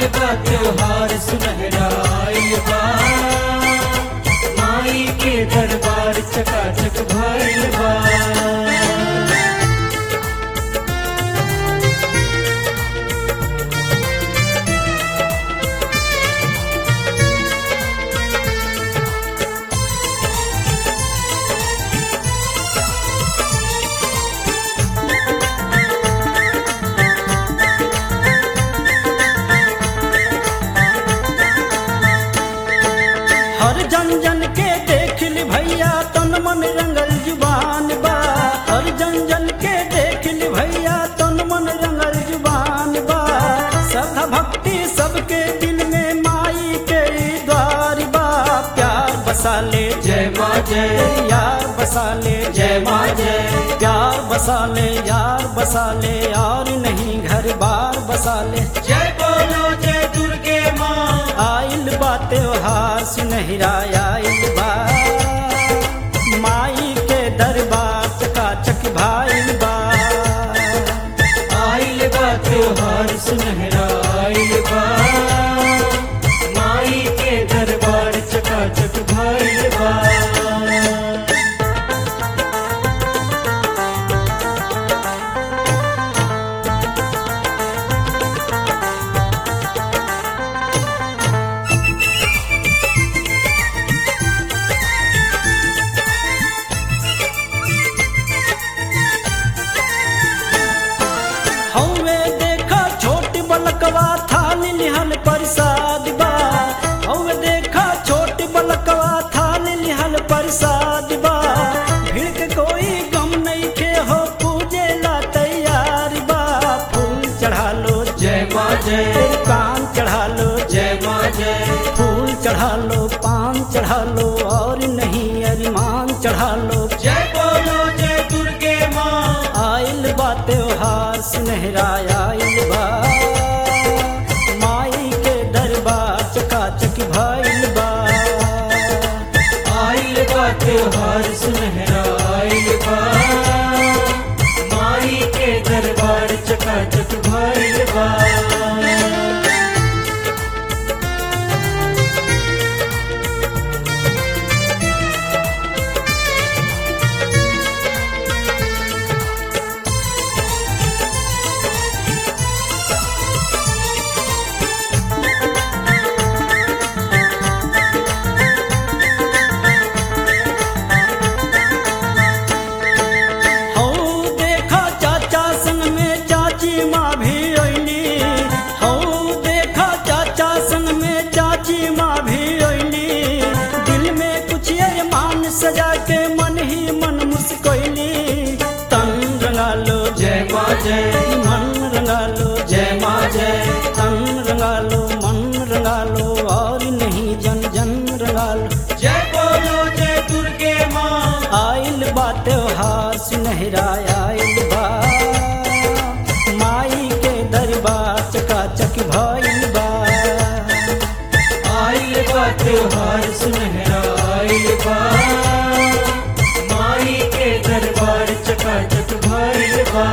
बा त्योहार सुनहरा आइल बा माई के दरबार चकाचक भइल बा हर जन जन के देख ली भैया तन मन रंगल जुबान बा हर जन जन के देख ली भैया तन मन रंगल जुबान बा श्रद्धा भक्ति सबके दिल में माई के द्वार बा प्यार बसा ले जय माँ जय यार बसा ले जय माँ जय प्यार बसा ले यार बसा ले और नहीं घर बार बसा ले जय बोलो जय दुर्गे माँ आइल बा त्योहार सुनहरा आइल बा माई के दरबार चकाचक भाइल बा आइल बा त्योहार सुनहरा आइल बा माई के दरबार चकाचक भइल बा हौवे देखा छोट बलकवा थाली लिहल प्रसाद बा हौवे देखा छोट बलकवा थाली लिहल प्रसाद बा भीड़ के कोई गम नहीं के हो पूजे ला तैयार बा फूल चढ़ा लो जय माँ जय कान चढ़ा लो जय माँ जय फूल चढ़ा लो पान चढ़ा लो और नहीं अरिमान चढ़ा लो जय बोलो जय दुर्गे माँ आइल बा त्योहार सुनहरा आइल बा माई के दरबार चकाचक भइल बा आइल बा त्योहार सुनहरा आइल बा माई के दरबार चकाचक भइल बा हौ देखा चाचा संग में चाची माँ भी अइली हौ देखा चाचा संग में चाची माँ भी अइली दिल में कुछ अरमान सजा के मन ही मन मुस्कैली तन रंगा लो जय माँ जय मन रंगा लो जय माँ जय तन रंगा लो मन रंगा लो और नहीं जन जन रंगा लो जय बोलो जय दुर्गे माँ आइल बा त्योहार सुनहरा आइल बा माई के दरबार चकाचक भइल बा आइल बा त्योहार सुनहरा आइल बा माई के दरबार चकाचक भइल बा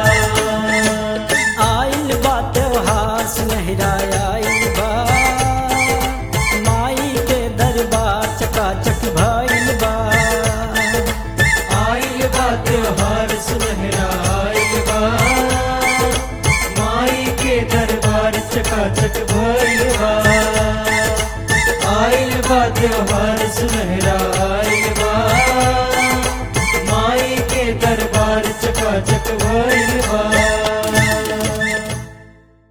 आइल बा त्योहार सुनहरा आइल बा माई के दरबार चकाचक भइल बा आइल बा त्योहार सुनहरा आइल बा माई के दरबार चकाचक भइल बा आइल बा त्योहार सुनहरा आइल बा माई के दरबार चकाचक